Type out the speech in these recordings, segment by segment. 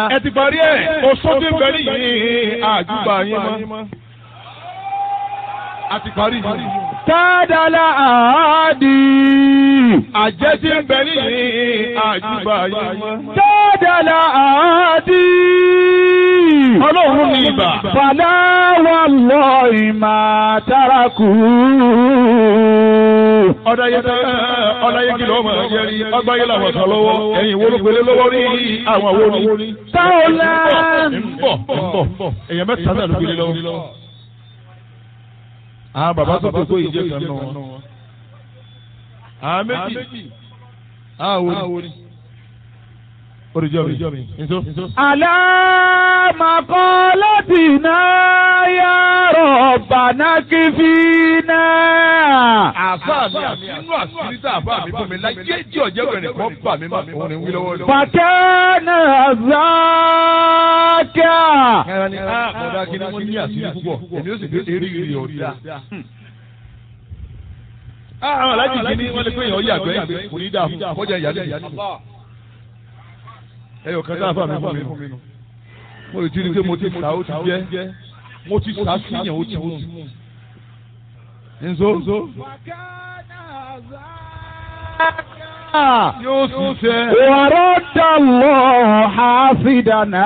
ẹ ti parí ẹ̀ oṣù tí ń bẹ nìyí àjùbà yín mọ́. a ti parí yìí. Tádàlá àádì. àjẹ́ tí ń bẹ nìyí àjùbà yín mọ́. Tádàlá àádì. ọlọ́run ní ibà. Fàlà wà lọ ìmà tárakù. ọ̀dà yẹn tẹ́ ọ̀dà yẹn kìlọ̀ ọmọ ẹ̀yẹ rí ọgbà yẹn làwọn kan lọ́wọ́ ẹ̀yìn wo ló gbélé lọ́wọ́ rí àwọn wo ni. Táwọlá. ń bọ̀ ń bọ̀ èèyàn mẹ́ta náà ló gbélé lọ́wọ́. àwọn bàbá tó kókó ìjẹ́ kan náà wọn. àwọn méjì àwọn wo ni. oríjọ́ mi nso. Àlámàkọ́lọ́tìná yá rọ̀bàná kí fi náà. àfa mi àti inú àṣírí tá àfa mi fún mi láyé tí ọ̀jẹ̀ rẹ̀ nìkan bà mí máa fún ni wí lọ́wọ́ lọ́wọ́. Fàkẹ́nà záàkà. ẹran ni a kọ̀dá kí ni wọ́n ní àṣírí púpọ̀ èmi ó sì fi eré ìrì ọ̀dà. àwọn alájì kí ni wọ́n lè pé èèyàn yàgbẹ́ kò ní dáa fún kọjá ìyálé ìyálé. ẹyọ kan tá àfa mi fún mi nù. mo lè ti rí i pé mo ti sà ó ti jẹ́ mo ti sà sí yẹn ó ti mú. nzo yóò sì fẹ́. ورد الله حافظنا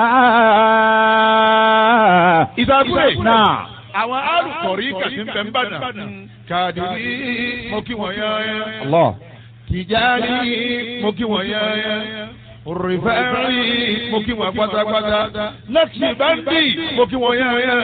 ìdàgbé náà. àwọn alùpùpù kàtí ń bẹ ń bàdàn kàdìrí mo kí wọ́n yán yán Allah. tìjárí mo kí wọ́n yán yán rìfẹ́rì mo kí wọ́n pátápátá lẹ́kìtì báńdì mo kí wọ́n yán yán